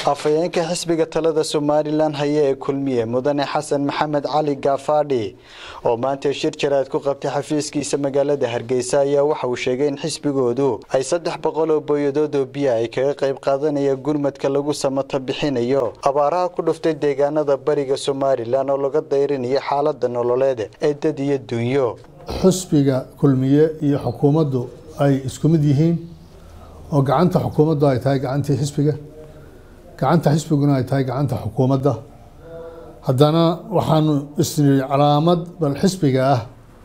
afhayeenka xisbiga talada somalilan haya ee kulmiye mudane xasan maxamed cali gaafaadhi oo maanta shir jaraad ku qabtay xafiiskiisa magaalada hargeysa ayaa waxa uu sheegay in xisbigoodu ay saddex boqol oo booyadood oo biya ay kaga qayb qaadanaya gurmadka lagu samata bixinayo abaaraha ku dhuftay deegaanada bariga somalilan oo laga dayrinayo xaalada nololeed ee dad iyo dunyo xusbiga kulmiye iyo xukuumaddu ay isku mid yihiin oo gacanta xukuumaddu ay tahay gacantii xisbiga gacanta xisbiguna ay tahay gacanta xukuumadda haddana waxaanu isniri calaamad bal xisbiga ah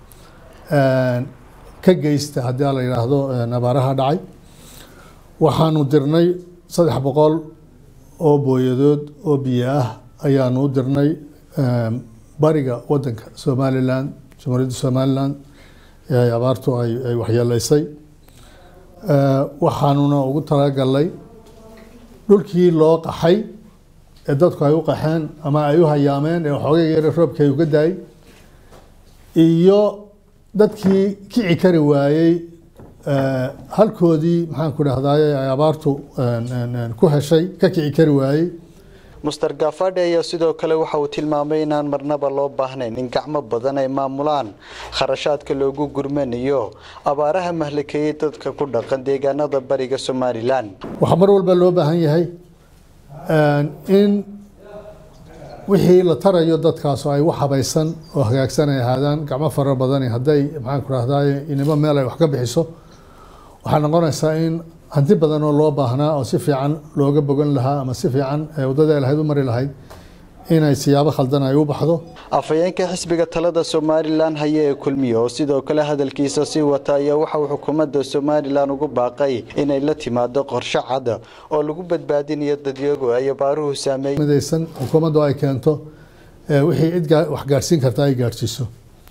ka geysta haddii la yidhaahdo abaaraha dhacay waxaanu dirnay saddex boqol oo booyadood oo biyo ah ayaanu u dirnay bariga wadanka somalilan jamhuuriyadda somalilan ee abaartu ay waxyeeleysay waxaanuna ugu talagalnay dhulkii loo qaxay ee dadku ay u qaxeen ama ay u hayaameen ee waxoogay yare roobkii ay uga daayay iyo dadkii kici kari waayey halkoodii maxaan ku dhahdaye ay abaartu ku heshay ka kici kari waayey muster gaafadhi ayaa sidoo kale waxa uu tilmaamay inaan marnaba loo baahnayn in gacmo badan ay maamulaan kharashaadka loogu gurmanayo abaaraha mahlakeeyey dadka ku dhaqan deegaanada bariga somalilan waxaa mar walba loo baahan yahay in wixii la tarayo dadkaas oo ay wax habaysan oo hagaagsan ay ahaadaan gacmo fara badani hadday maxaan ku rahdaye inimo meel ay wax ka bixiso waxaa noqonaysaa in hanti badan oo loo baahnaa oo si fiican looga bogan lahaa ama si fiican waddada lahayd u mari lahayd inay siyaabo khaldan ay u baxdo afhayeenka xisbiga talada somalilan haya ee kulmiye oo sidoo kale hadalkiisa sii wata ayaa waxa uu xukuumadda somalilan ugu baaqay inay la timaado qorshe cad oo lagu badbaadinayo dadyagu ay abaaruhu saameey midaysan xukuumaddu ay keento wixii cid wax gaadhsiin karta ay gaadhsiiso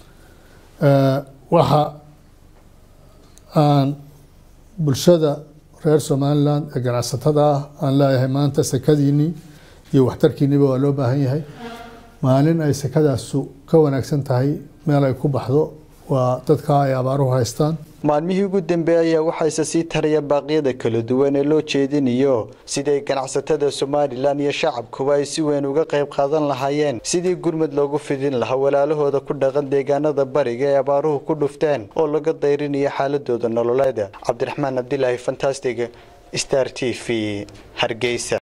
waxa aan bulshada reer somalilan ee ganacsatada ah aan leeyahay maanta sekadiinii iyo waxtarkiiniba waa loo baahan yahay maalin ay sekadaasu ka wanaagsan tahay meel ay ku baxdo waa dadka ay abaaruhu haystaan maalmihii ugu dambeeyay ayaa waxayse sii taraya baaqyada kala duwan ee loo jeedinayo siday ganacsatada somalilan iyo shacabkuba ay si weyn uga qayb qaadan lahaayeen sidii gurmud loogu fidin lahaa walaalahooda ku dhaqan deegaanada bariga ee abaaruhu ku dhufteen oo laga dayrinayo xaaladooda nololeed cabdiraxmaan cabdilaahi fantastic star t v hargeysa